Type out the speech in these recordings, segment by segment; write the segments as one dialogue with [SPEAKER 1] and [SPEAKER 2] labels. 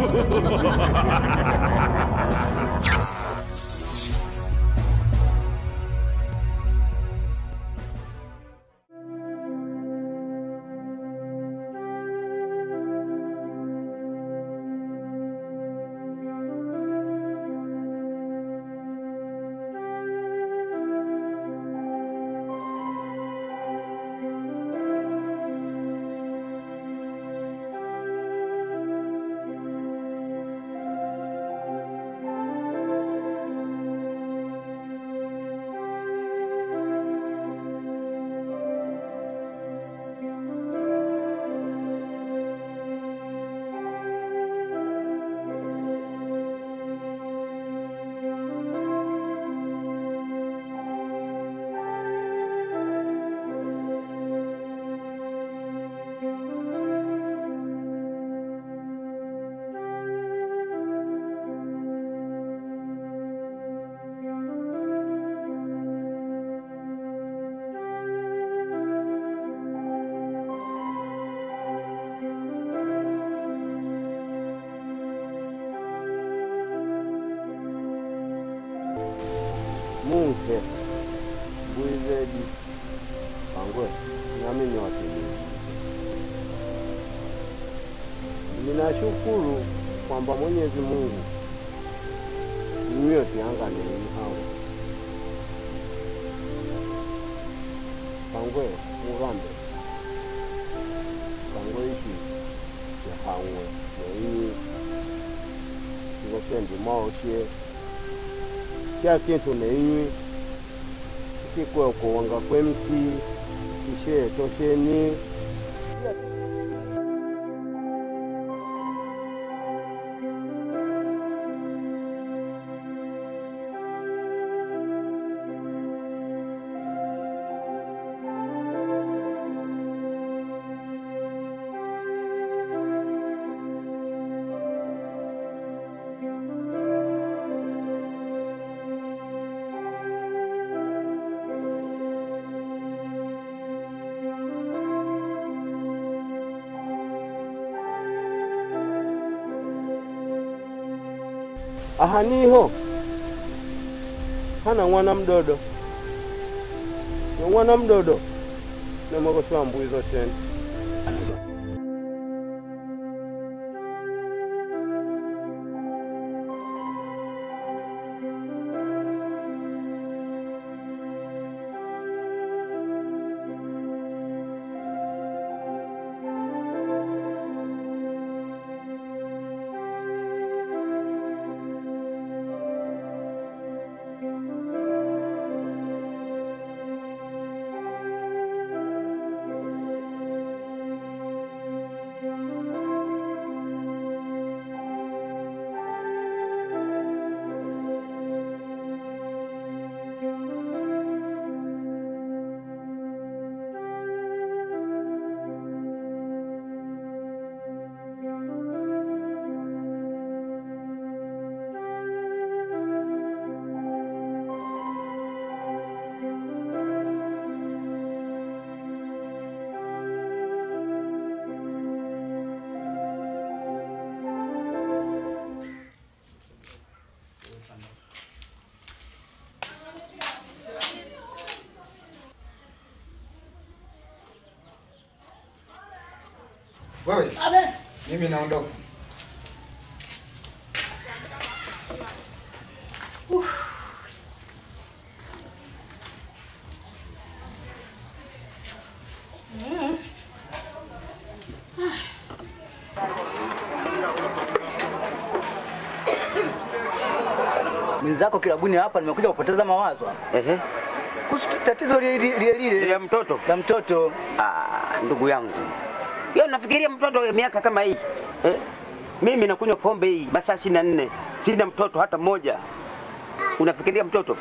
[SPEAKER 1] Munke Bwizedi Pangwe nami ni wakilishi. Ninashukuru kwamba Mwenyezi Mungu niyo tianganeni hao Pangwe mugambe Pangwe ishi yahangwe neyi ngosendi maoshe kya kintu neinywi ikikwe kuwanga kwemsi ishe tosheni aha niho hana mwana mdodo ni mwana mdodo nemwekoswa mbuizo tena
[SPEAKER 2] Wewe, mimi naondoka.
[SPEAKER 3] mwenzako kilabuni hapa, nimekuja kupoteza mawazo hapa.
[SPEAKER 4] Ehe.
[SPEAKER 3] kuhusu tatizo lile lile lile
[SPEAKER 4] Ya mtoto.
[SPEAKER 3] la mtoto.
[SPEAKER 4] Ah, ndugu yangu. Yeye nafikiria mtoto wa miaka kama hii. Eh? Mimi nakunywa pombe hii masaa 24. Sina mtoto hata mmoja. Unafikiria mtoto?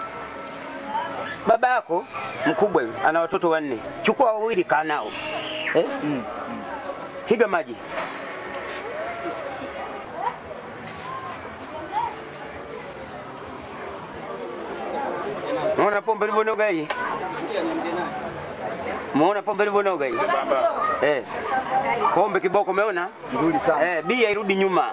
[SPEAKER 4] Baba yako mkubwa yule, ana watoto wanne. Chukua wawili kaa nao. Eh? Piga maji. Naona pombe ilivyonoga hii. Umeona pombe ilivyonoga hii? Eh. Pombe kiboko umeona?
[SPEAKER 3] Nzuri sana.
[SPEAKER 4] Eh, bia irudi nyuma.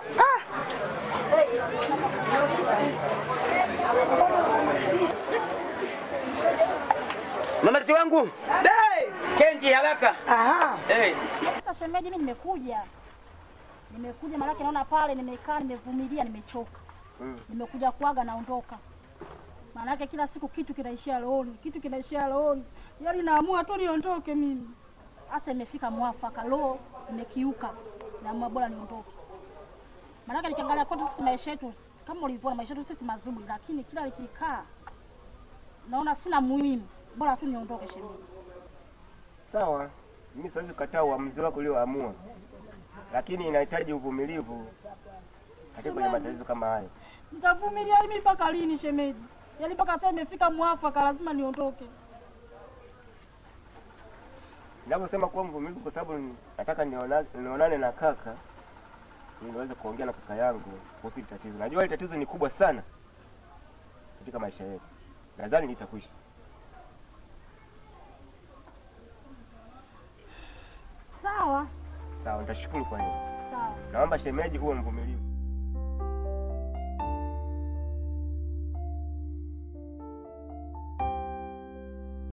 [SPEAKER 4] Mama si wangu. Chenji haraka.
[SPEAKER 5] Aha.
[SPEAKER 4] Eh.
[SPEAKER 5] Sasa shemeji, mimi nimekuja, nimekuja maanake naona pale nimekaa, nimevumilia, nimechoka, nimekuja kuaga, naondoka. Maanake kila siku kitu kinaishia rohoni, kitu kinaishia rohoni, yaani naamua tu niondoke mimi. Sasa imefika mwafaka, roho imekiuka, naamua bora niondoke. Maanake nikiangalia kwetu sisi maisha yetu kama ulivyoona, maisha yetu sisi mazuri, lakini kila likikaa naona sina muhimu, bora tu niondoke shemeji.
[SPEAKER 6] Sawa, mimi siwezi kukataa uamuzi wako ulioamua, lakini inahitaji uvumilivu katika kwenye matatizo kama hayo.
[SPEAKER 5] Nitavumilia mimi mpaka lini shemeji? Yaani mpaka sasa imefika mwafaka, lazima niondoke.
[SPEAKER 6] Ninaposema kuwa mvumilivu, kwa sababu nataka niona- nionane na kaka ili niweze kuongea na kaka yangu kuhusu hili tatizo. Najua hili tatizo ni kubwa sana katika maisha yetu, nadhani litakwisha.
[SPEAKER 5] Sawa
[SPEAKER 6] Sawa, nitashukuru kwa hiyo.
[SPEAKER 5] sawa.
[SPEAKER 6] Naomba shemeji uwe mvumilivu.